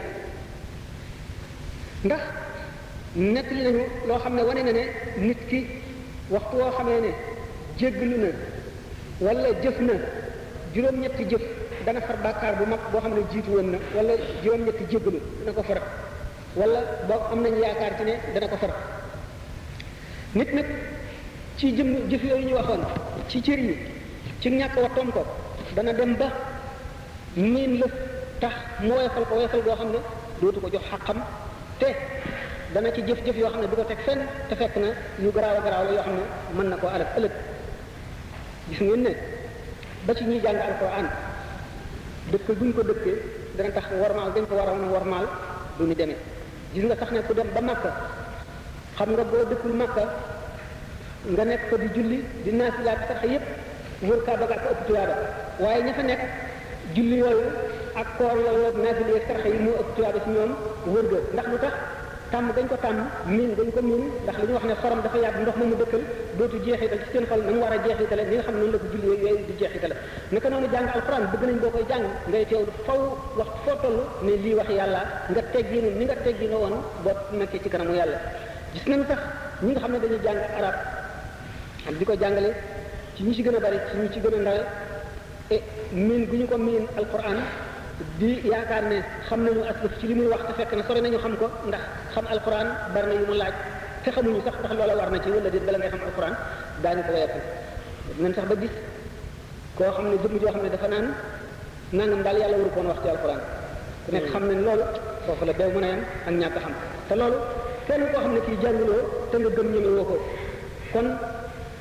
ndax nettali nañu loo xam ne wane na ne nit ki waxtu woo xamee ne jéggalu na wala jëf na juróom-ñetti jëf dana far bàkkaar bu mag boo xam ne jiitu woon na wala juróom-ñetti jéggalu dana ko far wala boo am nañu yaakaar ci ne dana ko far nit nag ci jëm jëf yooyu ñu waxoon ci cër yi ci ñàkk wattoom ko dana dem ba miin la tax mu woyofal ko woyofal boo xam ne dootu ko jox xaqam te dana ci jëf-jëf yoo xam ne du ko teg fenn te fekk na yu garaaw a garaaw la yoo xam ne mën na koo alal ëllëg gis ngeen ne ba ci ñuy jàng alquran dëkk buñ ko dëkkee dana tax warmaal dañ ko war a warmaal du ñu demee gis nga tax ne ku dem ba Makka xam nga boo dëkkul Makka nga nekk ko di julli di naafila ak sarx yépp wër kaa baga ko ëpp tuyaaba waaye ña fa nekk julli yooyu ak koor yooyu ak naafila ak sarx yi moo ëpp tuyaaba ci ñoom wër ga ndax lu tax tàmm dañ ko tàmm miin dañ ko miin ndax li ñu wax ne xorom dafa yàgg ndox ma mu dëkkal dootu jeexital ci seen xol na mu war a jeexitale ni nga xam ne noonu la ko julli yooyu di jeexitale naka noonu jàng alxuraan bëgg nañ boo koy jàng ngay teewlu faw wax foo toll ne lii wax yàlla nga tegginu ni nga teggino woon boo nekkee ci kanamu yàlla gis nañ tax ñi nga xam ne dañuy jàng arab ak di ko jàngale ci ñi ci gën a bari ci ñi ci gën a ndawe e miin gu ñu ko miin alquran di yaakaar ne xam nañu aslëf ci li muy wax te fekk na sore nañu xam ko ndax xam alquran bari na yu mu laaj te xamuñu sax ndax loola war na ci wala déet bala ngay xam alquran daañu ko wayefal ngeen sax ba gis koo xam ne jëmm joo xam ne dafa naan nangam daal yàlla waru koon wax ci alquran ku nekk xam nañ loolu foofu la dew mën a yem ak ñàkk xam te loolu kenn koo xam ne kii jànguloo te nga gëm ñeme woo ko kon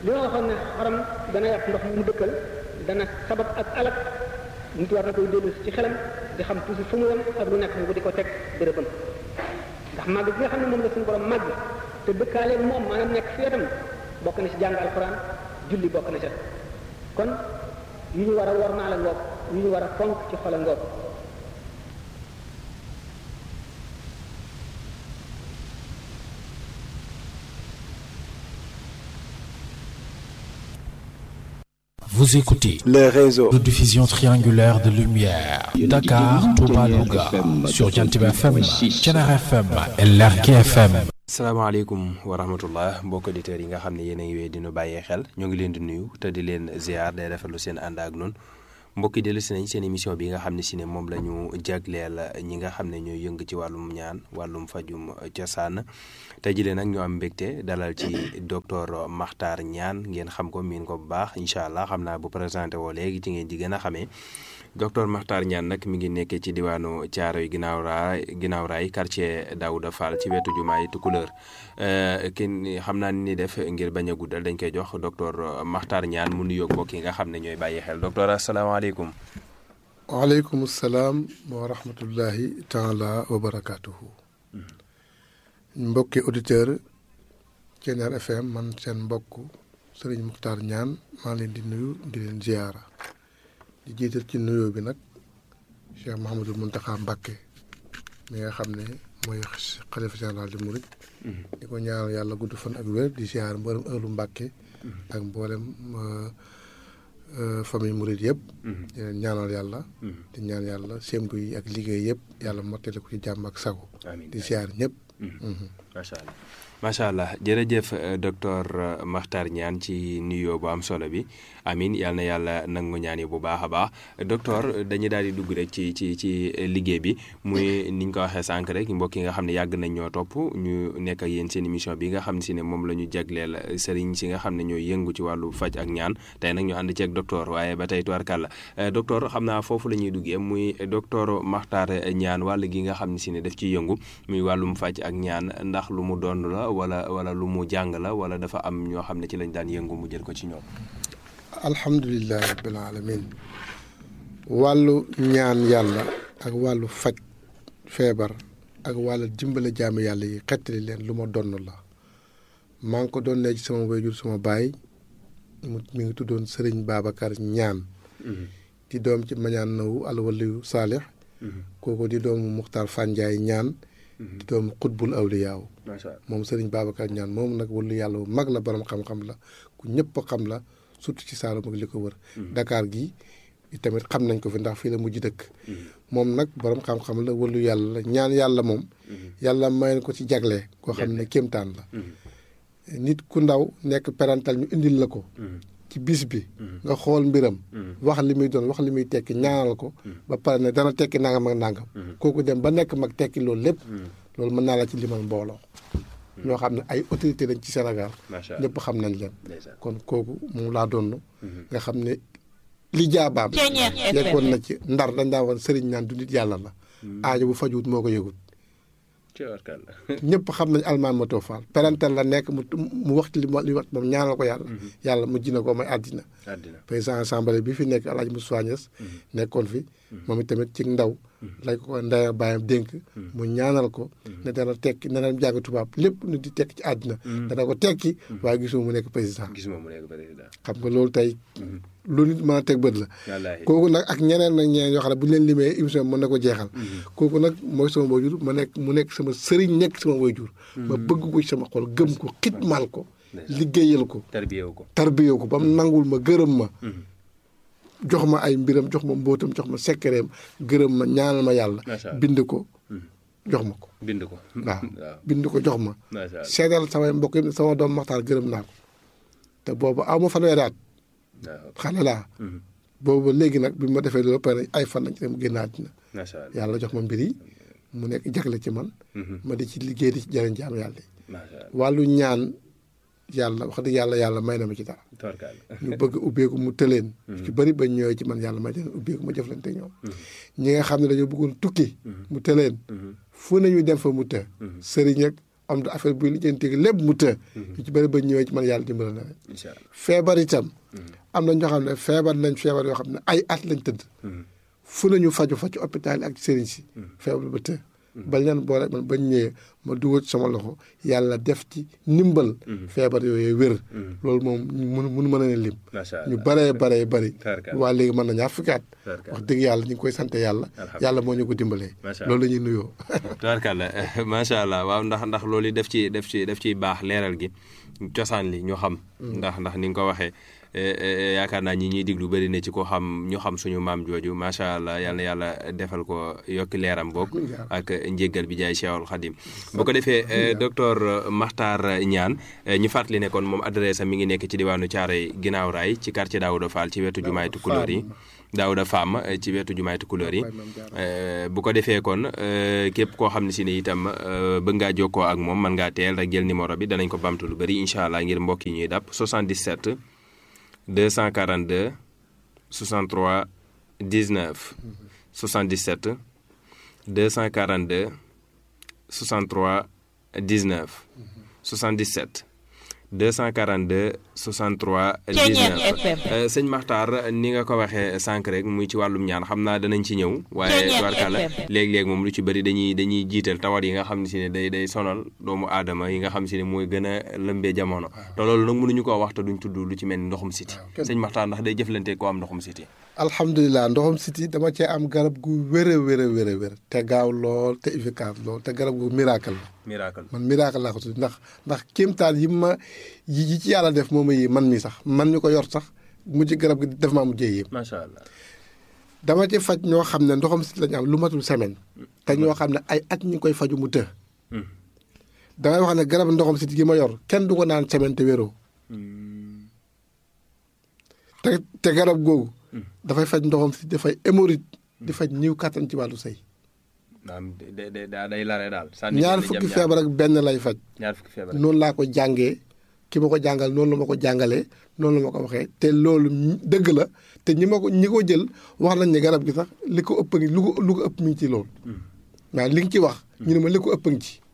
li ma waxoon ne xaram dana yàq ndox mu dëkkal dana sabab ak alak nit war na koy dellu ci xelam di xam toujours fu mu yem ak lu nekk mu di ko teg bërëbam ndax màgg bi nga xam ne moom la suñu borom màgg te dëkkaaleeg moom maanaam nekk fi wetam bokk na ci jàng alxuraan julli bokk na ca kon yu ñu war a war naa la ngoog yu ñu war a fonk ci xol a ngoog Vous écoutez le réseau de diffusion triangulaire de lumière Dakar, Touba, Louga sur Jantiba FM, Thiénaba FM et Lergui FM. salaamaaleykum wa rahmatullah mbokk auditeurs yi nga xam ne yéen a ngi wéy di nu bàyyee xel ñoo ngi leen di nuyu te di leen ziar day rafetlu seen ànd ak noonu mbokk yi dellu si nañ seen émission bi nga xam ne si ne moom la ñu jagleel ñi nga xam ne ñooy yëng ci wàllum ñaan wàllum fajum cosaan tey jii nag ñu am mbégte dalal ci docteur Makhtar Niane ngeen xam ko miin ko bu baax incha allah xam naa bu présenté woo léegi ci ngeen ji gën a xamee docteur Makhtar Niane nag mi ngi nekkee ci diwaanu Thiaroye ginnaaw raay ginnaaw raay quartier Daouda Fall ci wetu jumaay Tukulëër kenn xam naa ni def ngir bañ a guddal dañ koy jox docteur Makhtar Niane mu nuyoog mbokk yi nga xam ne ñooy bàyyi xel docteur asalaamaaleykum. waaleykum salaam wa rahmatullahi taala wa barakaatuhu. mbokki auditeur Thiéniere FM man seen mbokk Serigne Makhtar Niane maa leen di nuyu di leen ziyaara. di jiital ci nuyoo bi nag Cheikh Mouhamadul Mountakha Mbacké mi nga xam ne mooy xalifa général di Mouride. di ko ñaanal yàlla gudd fan ak wér di ziar mboolem ëllu Mbacké. ak mboolem famille Mouride yëpp. di leen ñaanal yàlla. di ñaan yàlla sémbu yi ak liggéey yëpp yàlla mottali ko ci jàmm ak sago. di ziar ñëpp. macha allah macha allah jërëjëf docteur Makhtar Niane ci nuyoo bu am solo bi amin yal na yàlla nangu ñaan yi bu baax a baax docteur dañuy daal di dugg rek ci ci ci liggéey bi muy ni ñu ko waxee sànq rek mbokk yi nga xam ne yàgg nañ ñoo topp ñu nekk ak yéen seen émission bi nga xam ne si ne moom la ñu jagleel sëriñ si nga xam ne ñooy yëngu ci wàllu faj ak ñaan tey nag ñu ànd ci ak docteur waaye ba tey tubarkàlla docteur xam naa foofu la ñuy duggee muy docteur Makhtar Niane wàll gi nga xam ne si ne daf ciy yëngu muy wàllum faj ak ñaan ndax lu mu doon la wala wala lu mu jàng la wala dafa am ñoo xam ne ci lañ daan yëngu mu jël ko ci ñoom. alhamdulilah rabbil alamin wàllu ñaan yàlla ak wàllu faj feebar ak wàllu dimbale jaami yàlla yi xettali leen lu ma donn la maa ngi ko doon ne ci sama wayjur sama baay mu mi ngi tuddoon Serigne Babacar ñaan di doom ci mañaan nawu alwaliyu saalix kooku di doomu Muxtaar Fanjaay ñaan di doomu xutbul awliyaaw moom Serigne Babacar ñaan moom nag wàllu yàlla bu mag la borom xam-xam la ku ñëpp xam la surtout ci Saalum ak li ko wër. Dakar gi tamit xam nañ ko fi ndax fii la mujj dëkk. moom nag borom xam-xam la wàllu yàlla la ñaan yàlla moom. yàlla mayoon ko ci jagle. koo xam ne kéemtaan la. nit ku ndaw nekk parental ñu indil la ko. ci bis bi. nga xool mbiram. wax li muy doon wax li muy tekki ñaanal ko. ba pare ne dana tekki nangam ak nangam. kooku dem ba nekk mag tekki loolu lépp. loolu mën naa la ci limal mbooloo. ñoo xam ne ay autorité lañ ci Sénégal. ñëpp xam nañ leen. kon kooku moom laa doon. nga xam ne li jaabaam. yeggoon na ci ndar dañ daa woon sëriñ naan du nit yàlla la. aajo bu fajuwut moo ko yëgut. ñëpp xam nañ almaan ma toofaal parental la nekk mu mu wax ci li li wax moom ñaanal ko yàlla. yàlla mu jina ko may àddina. président assemblée bi fi nekk El Hadj Moussa Niass nekkoon fi. moom itamit ci ndaw. lañ ko ko ndaya bàyyam dénk. mu ñaanal ko. ne dana tekki ne dana jàng tubaab lépp nu di tekki ci àddina. dana ko tekki. waaye gisuma mu nekk président. gisuma mu nekk président. xam nga loolu tey. lu nit mën a teg bët la. kooku nag ak ñeneen nag ñeneen yoo xam ne bu ñu leen limee émission mën na ko jeexal. kooku nag mooy sama waajur ma nekk mu nekk sama sëriñ nekk sama waajur. ma bëgg ko ci sama xol gëm ko xitmaal ko. liggéeyal ko. tarbiyewu ko tarbiyewu ko ba mu nangul ma gërëm ma. jox ma ay mbiram jox ma mbóotam jox ma sekkereem gërëm ma ñaanal ma yàlla. bind ko jox ma ko. bind ko waaw bind ko jox ma. seedal samay mbokk yi sama doom Maxtaar gërëm naa ko te boobu aw ma fanweeri at xale laa. boobu léegi nag bi ma defee loolu pare ay fan lañ ci dem génn àddina. yàlla jox ma mbir yi mu nekk jagle ci man. ma di ci liggéey di ci jëriñ jaam yàlla yi. wàllu ñaan. yàlla wax dëgg yàlla yàlla may na ma ci dara. ñu bëgg ubbeeku mu tëleen. ci bëri ba ñëwee ci man yàlla may leen ubbeeku ma jëflante ñoom. ñi nga xam ne dañoo bëggoon tukki. mu tëleen. fu nañu dem fa mu të. sëriñ ak am da affaire buy lijjanti lépp mu të yu ci bëri ba ñëwee ci man yàlla dimbali na leen incha allah feebar itam am na ñoo xam ne feebar nañ feebar yoo xam ne ay at lañ tëdd fu nañu faju fa ci hôpital yi ak ci sëriñ si feebar ba të ba leen boole man bañ ñëwee ma dugal ci sama loxo yàlla def ci ndimbal feebar yooyu wér loolu moom mënu mënu mën a ne lim macha allah ñu baree baree bari Tarkalla. waa léegi mën na ñaar fukki at Tarkalla. wax dëgg yàlla ñu ngi koy sant yàlla yàlla moo ñu ko dimbalee Macha loolu la ñuy nuyoo tubaarkàlla macha allah waaw ndax ndax loolu def ci def ci def ciy baax leeral gi cosaan li ñu xam. ndax ndax ni nga ko waxee eh, eh, yaakaar naa ñi ñuy diglu bëri na ci ko xam ñu xam suñu maam jooju macha allah yal na yàlla defal ko yokki leeram boog ak njéggal bi jaay Cheikhul Khadim bu ko defee eh, docteur Makhtar Niane eh, ñu fàttali ne kon moom adresse am mi ngi nekk ci diwaanu Thiaroye ginnaaw raay ci quartier Daouda Fall ci wetu jumaay Tukulóor yi. Daouda Fam eh, ci wetu jumaay Tukulóor yi. Eh, bu ko defee kon eh, képp koo xam ne si ne itam eh, bëgg ngaa jokkoo ak moom mën ngaa teel rek jël numéro bi danañ ko bamtu lu bëri incha allah ngir mbokk yi ñuy dàpp 77 242 63 19 77 242 63 19 77 242 63 Ceeñeer 19 FM. Euh, sëñ Maxtaar ni nga ko waxee sànq rek muy ci wàllum ñaan xam naa danañ ci ñëw waaye Ceeñeer tubaarkàlla FM. léeg-léeg moom lu ci bëri dañuy dañuy jiital tawat yi nga xam ne si ne day day sonal doomu aadama yi nga xam si ne mooy gën a lëmbee jamono te loolu nag mënuñu koo wax te duñ tudd lu ci mel ni ndoxum siti kenn- sëñ Maxtaar ndax day jëflante koo am ndoxum siti alhamdulilah ndoxam siti dama cee am garab gu wér a wér a wér a wér te gaaw lool te efficace lool te garab gu miracle la miracle man miracle laa ko tudd ndax ndax kéemtaan yi ma yi yi ci yàlla def moom yi man mi sax man ñu ko yor sax mujj garab gi def maa mujjee yéem macha allah dama ci faj ñoo xam ne ndoxam siti la ñu am lu matul semaine te ñoo xam ne ay at ñu ngi koy faju mu të damay wax ne garab ndoxam siti gi ma yor kenn du ko naan semaine te wéroo te te garab googu dafay faj ndoxam siti dafay hémorroïde di faj ñiw kàttan ci wàllu sëy naam day day day lare daal ñaar fukki feebar ak benn lay faj ñaar fukki feebar noonu laa ko jàngee ki ma ko jàngal noonu la ma ko jàngalee noonu la ma ko waxee te loolu ñi- dëgg la te ñi ma ko ñi ko jël wax nañ ne garab gi sax li ko ëpp ngi lu ko lu ko ëpp mi ngi ci loolu waaw li nga ci wax ñu ne ma li ko ëpp ngi ci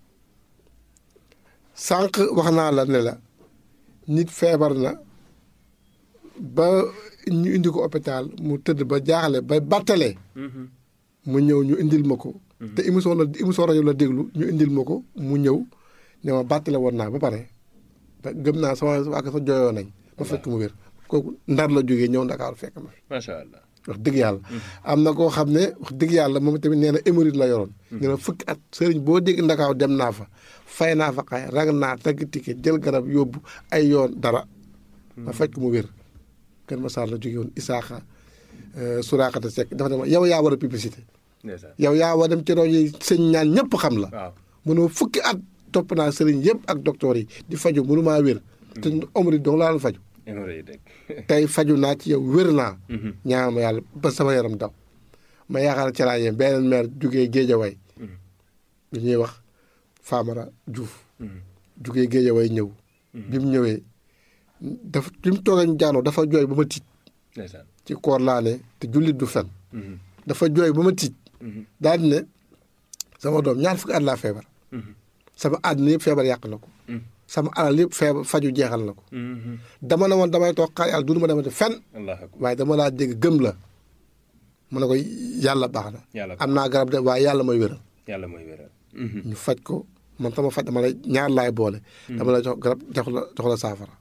sànq wax naa la ne la nit feebar na ba ñu indi ko hôpital mu tëdd ba jaaxle ba battalee mu ñëw ñu indil ma ko te émission la émission rajo la déglu ñu indil ma ko mu ñëw ne ma bàttale woon naa ba pare te gëm naa sama waa sa jooyoo nañ ma fekk mu wér kooku ndar la jógee ñëw ndakaaru fekk ma fi macha allah wax dëgg yàlla am na koo xam ne wax dëgg yàlla moom tamit nee na hémorroïde la yoroon nee na fukki at sëriñ boo dégg ndakaaw dem naa fa fay naa fa xay rag naa tagg ticket jël garab yóbbu ay yoon dara ma fekk mu wér kër Massar la jóge woon Isaaxa Suraakata Seck dafa ne ma yow yaa war a publicité ndeysaan yow yaa war a dem ci rajo yi sëñ ñaan ñëpp xam la waaw mënoo fukki at topp naa sëriñ yëpp ak docteur yi di faju mënu maa wér te hémorroïde dong laa doon faju hémorroïde rek tey faju naa ci yow wér naa ñaan ma yàlla ba sama yaram daw ma yaakaar ci laa yem beneen maire jugee Géejawaay bi ñuy wax Famara Diouf jugee Géejawaay ñëw bi mu ñëwee dafa bi mu toogee ñu jaanoo dafa jooy ba ma tiit ndeysaan ci koor laa ne te jullit du fen dafa jooy ba ma tiit daal di ne sama doom ñaar fukki at laa feebar sama àddina yëpp feebar yàq na ko sama alal yëpp feebar faju jeexal na ko dama ne woon damay toog xaar yàlla dund ma demati fenn allah akbar waaye dama laa dégg gëm la mu ne ko yàlla baax na Yàlla am naa garab de waaye yàlla mooy wéral yàlla mooy wéral ñu faj ko man sama faj dama lay ñaar laay boole dama lay jox garab jox la jox la saafara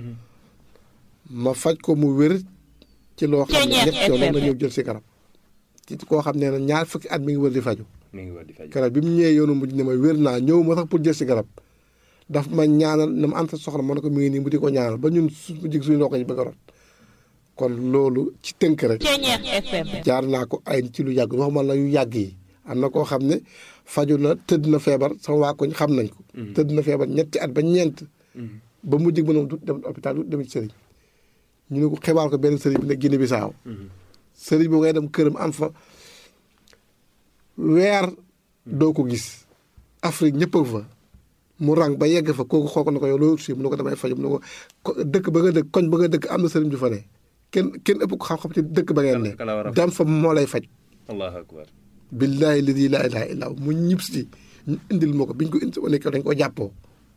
ma faj ko mu wér ci loo xam ne Ceeñeer ñett yoon la FM. ñëw jël si garab ci koo xam ne na ñaar fukki at mi ngi wër di faju mi ngi war di faj garab bi mu ñëwee yoonu mujj ne ma wér naa ñëw ma sax pour jël si garab daf ma ñaanal ne ma am sa soxla ma ne ko mi ngi nii mu di ko ñaanal ba ñun su jig suñu ndox yi bëgg a rot kon loolu ci tënk rek Ceeñeer FM. jaar naa ko ay ci lu yàgg waxuma la yu yàgg yi am na koo xam ne faju na tëdd na feebar sama waa koñ xam nañ ko tëdd na feebar ñetti at ba ñeent ba mu jig mënom du dem hôpital du dem ci sëriñ ñu ne ko xibaar ko benn sëriñ bi ne Guinée Bissau sëriñ boo ngay dem këram am fa weer doo ko gis Afrique ñëpp a fa mu rang ba yegg fa kooku xool ko ne ko yow loolu si mu ne ko damay faju mu ne ko ko dëkk ba nga dëkk koñ ba nga dëkk am na sëriñ ju fa ne kenn kenn ëpp ko xam-xam ci dëkk ba ngeen ne Kala war a faj. dem fa moo lay faj allahu akbar billahi ladi laa ilaha illa hu mu ñib si ñu indil ma ko biñ ko indi sama nekk dañ ko jàppoo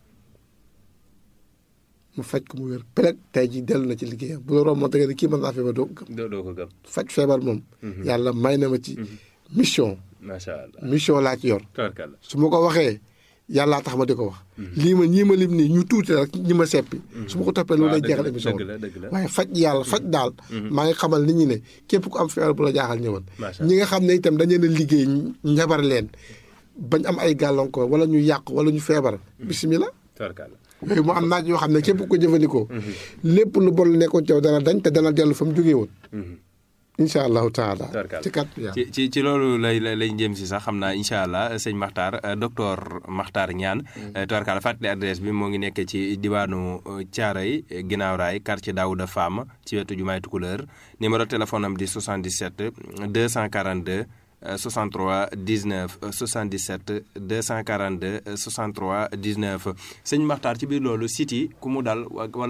mu faj ko mu wér peut tey ji dellu na ci liggéeyam bu la romboon tege ne kii mën naa feebar doo ko gëm doo doo ko gëm faj feebar moom yàlla may na ma ci mission macha allah mission laa ci yor tabarkalla su ma ko waxee yàllaa tax ma di ko wax lii ma ñii ma lim nii ñu tuuti rek ñi ma seppi su ma ko toppee loolu lay jeexal émission dëgg la dëgg la waaye faj yàlla faj daal maa ngi xamal nit ñi ne képp ku am feebar bu la jaaxal ñëwal Macha ñi nga xam ne itam dañu leen a liggéey njabar leen bañ am ay gàllankoor wala ñu yàq wala ñu feebar bisimilah tabarkalla yooyu mu am naaj yoo xam ne képp ku ko jëfandikoo lépp lu bon nekkoon ci yow dana dañ te dana dellu fa mu jógee woon incha allahu taala Tabarkalla. ci kat yàlla ci ci ci loolu lay lay lay jëm si sax xam naa incha allah sëñ Makhtar euh, docteur Makhtar Niane. tubarkalla fàttali adresse bi moo ngi nekk ci diwaanu euh, Thiaroye euh, ginnaaw raay quartier Daouda Fam ci wetu jumaay Tukulëër numéro téléphone am di 77 242 euh, 63 19 euh, 77 242 euh, 63 19 sëñ Makhtar ci biir loolu site yi ku mu dal wa- wala